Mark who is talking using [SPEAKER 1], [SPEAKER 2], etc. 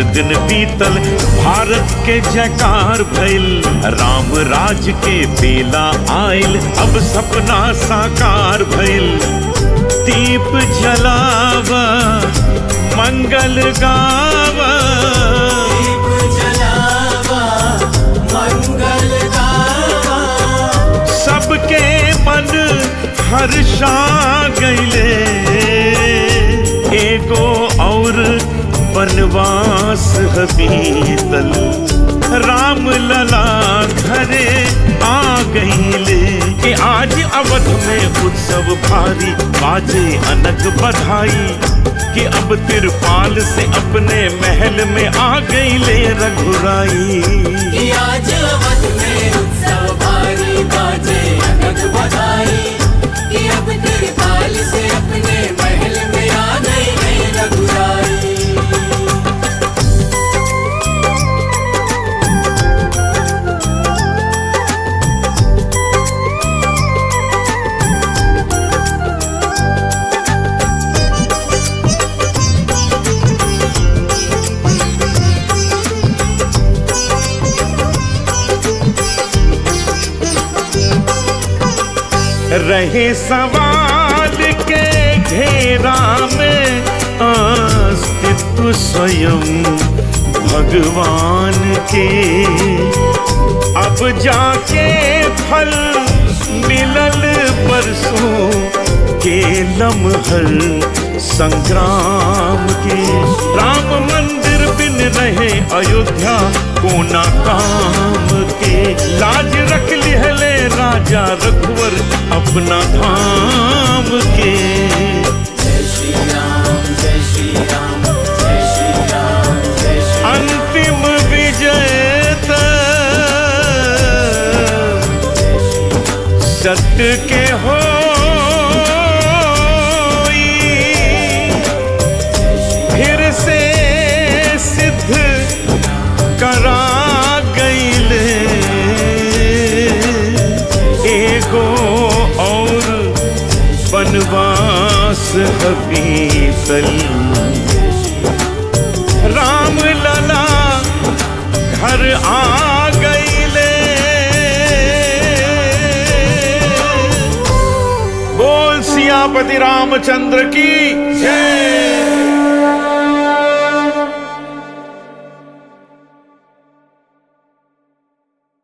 [SPEAKER 1] दिन बीतल भारत के जयकार भइल राम राज के बेला आयल अब सपना साकार भइल दीप जलावा मंगल गावा
[SPEAKER 2] दीप जलावा मंगल गावा
[SPEAKER 1] सबके मन हर्षा गईले एगो और बनवास बीतल राम लला घरे आ गईले कि आज अवध में उत्सव भारी बाजे अनक बधाई कि अब तिरपाल से अपने महल में आ गईले रघुराई
[SPEAKER 2] कि आज अवध में उत्सव भारी बाजे अनक बधाई कि अब तिरपाल से अपने महल में आ गई है रघुराई
[SPEAKER 1] रहे सवाल के घेरा में अस्तित्व स्वयं भगवान के अब जाके फल मिलल परसों के लम्हर संग्राम के राम मंदिर बिन रहे अयोध्या कोना काम के लाज रख लिहले राजा रघुवर अपना धाम के
[SPEAKER 2] जय श्री राम जय श्री राम जय श्री राम जय श्री
[SPEAKER 1] अंतिम विजय त सत्य के हो फिर से सिद्ध करा गईले एगो और बनवास हबीतल राम लला घर आ गईले बोल सियापति रामचंद्र की जय